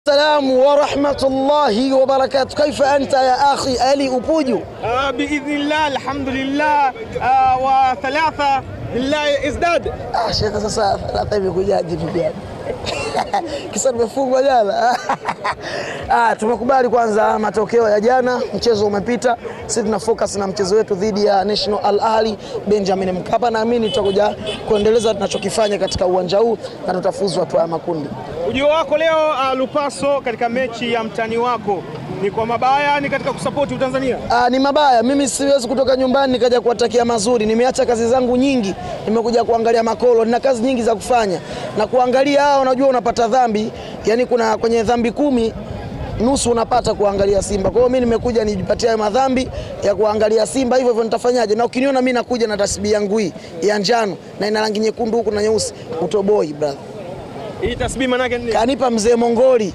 Salamu wa rahmatullahi wa barakatuh. Kaifa anta ya akhi Ali Upuju? آه باذن الله الحمد لله آه وثلاثه بالله ازداد Ah, shekhe, sasa thalatha imekujaje vipi yani? Kisa nimefungwa jana. Ah, tumekubali kwanza matokeo ya jana, mchezo umepita. Sisi tuna focus na mchezo wetu dhidi ya National Al Ahli Benjamin Mkapa. Naamini tutakuja kuendeleza tunachokifanya katika uwanja huu na tutafuzu hatua ya makundi. ujio wako leo uh, Lupaso katika mechi ya mtani wako ni kwa mabaya ni katika kusapoti Utanzania Ah, ni mabaya. Mimi siwezi kutoka nyumbani nikaja kuwatakia mazuri. Nimeacha kazi zangu nyingi, nimekuja kuangalia makolo. Nina kazi nyingi za kufanya na kuangalia hao. Unajua unapata dhambi, yani kuna kwenye dhambi kumi nusu unapata kuangalia Simba. Kwa hiyo mimi nimekuja nijipatie hayo madhambi ya kuangalia Simba, hivyo hivyo nitafanyaje? Na ukiniona mimi nakuja na tasbihi yangu hii ya njano na ina rangi nyekundu huku na nyeusi, utoboi brother. hii tasbihi manake ni Kanipa mzee Mongoli,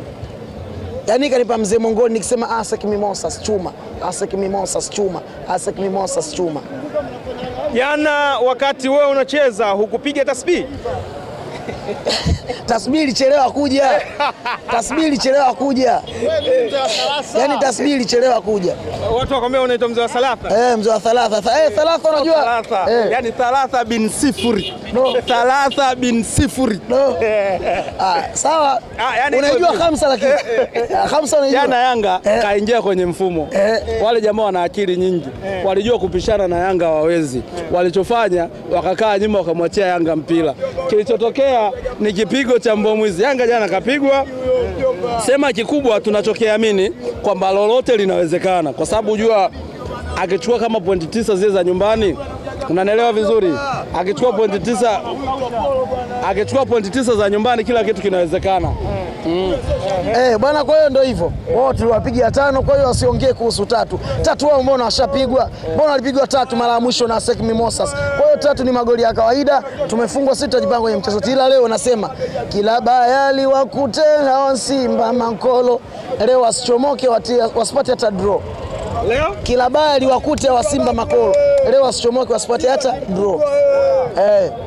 yaani kanipa mzee Mongoli nikisema asek mimosas chuma, asek mimosas chuma, asek mimosas chuma. jana wakati wewe unacheza hukupiga tasbihi Tasbihi ilichelewa kuja, tasbihi ilichelewa kuja, yaani tasbihi ilichelewa kuja. watu wakwambia unaitwa mzee wa salafa Eh, mzee wa thalatha Tha- eh, thalatha unajua Thalatha. eh, yani thalatha bin sifuri No. thalatha bin sifuri no. Ah, sawa Ah, yani unaijua iko- khamsa lakini Ah, khamsa unaijua Jana Yanga Eh. kaingia kwenye mfumo Eh. wale jamaa wana akili nyingi, walijua kupishana na Yanga wawezi. Walichofanya wakakaa nyuma, wakamwachia Yanga mpira. Kilichotokea ni kipigo cha mbomwizi. Yanga jana kapigwa. Sema kikubwa tunachokiamini kwamba lolote linawezekana, kwa sababu jua akichukua kama pointi tisa zile za nyumbani, unanielewa vizuri, akichukua pointi tisa akichukua pointi tisa za nyumbani, kila kitu kinawezekana. Eh, bwana, kwa hiyo ndio hivyo. Wao tuliwapiga tano, kwa hiyo wasiongee kuhusu tatu. Tatu wao mbona washapigwa? Mbona walipigwa tatu mara ya mwisho na Sek Mimosas. Kwa hiyo tatu ni magoli ya kawaida. Tumefungwa sisi tutajipanga kwenye mchezo. Ila leo nasema kila bayali wakute hawa Simba mankolo. Leo wasichomoke watia, wasipate hata draw. leo Kila bayali wakute hawa Simba makolo. Leo wasichomoke wasipate hata draw. Eh.